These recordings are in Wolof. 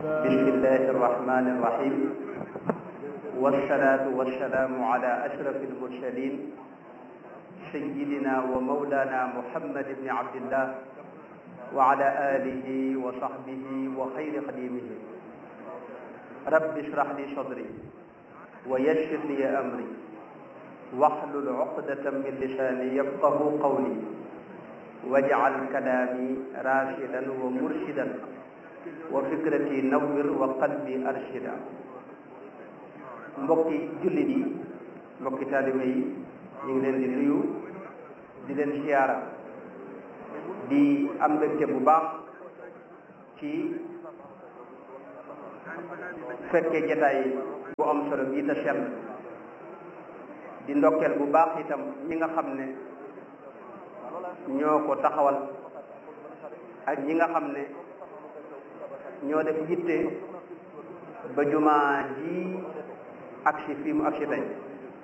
بسم الله الرحمن الرحيم والصلاة والسلام على أشرف المرسلين سيدنا ومولانا محمد بن عبد الله وعلى آله وصحبه وخير خديمه رب اشرح لي صدري ويسر لي أمري واحلل عقدة من لساني يفقه قولي واجعل كلامي راشدا ومرشدا وفكرتي نور وقلبي أرشدا mbokki jullit yi mbokki taalibe yi ñu ngi leen di nuyu di leen siyaara di am mbégte bu baax ci fekkee jataay bu am solo bii te sell di ndokkeel bu baax itam ñi nga xam ne ñoo ko taxawal ak ñi nga xam ne ñoo def yitte ba jumaa ji agsi fii mu agsi tey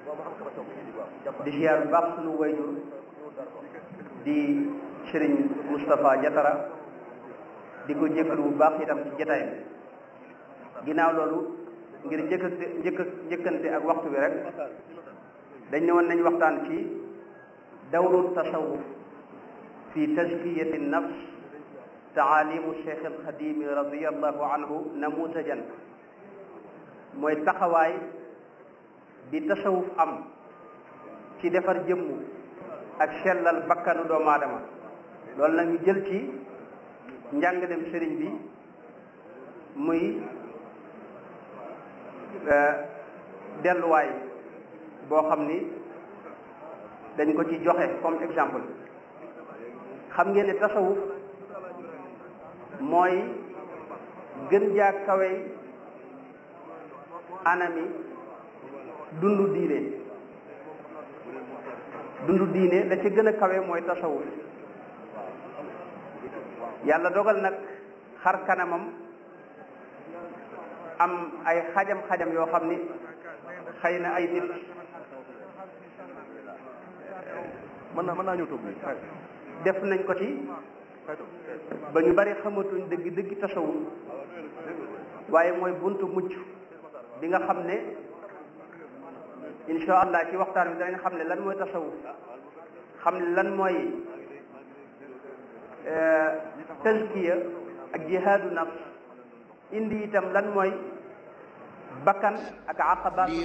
di siyaar bu baax sunu wayjur di sëriñ Moustapha Jatara di ko jëkkal bu baax itam ci jataay bi ginnaaw loolu ngir njëkkante njëkk njëkkante ak waxtu bi rek dañ ne woon nañ waxtaan ci dawru tasawuf fi tazkiyati nafs taalimu cheikh alxadimi radiallahu anhu namutajan mooy taxawaay bi tasawuf am ci defar jëmm ak sellal bakkanu doomu aadama loolu nag ñu jël ci njàngalem sëriñ bi muy delluwaay boo xam ni dañ ko ci joxe comme exemple xam ngeen ne tasawuf mooy gën jaa kawe anami dundu diine dundu diine la ci gën a kawe mooy tasawuf yàlla dogal nag xar kanamam am ay xajam-xajam yoo xam ni xëy na ay nit mën naa mën naa ñëw toog def nañ ko ci ba ñu bari xamatuñ dëgg dëgg tasawuf waaye mooy buntu mucc bi nga xam ne insha allah ci waxtaan bi danañ xam ne lan mooy tasawuf xam ne lan mooy tazkiya ak jihaadu nafs indi itam lan mooy bakkan ak aqabaat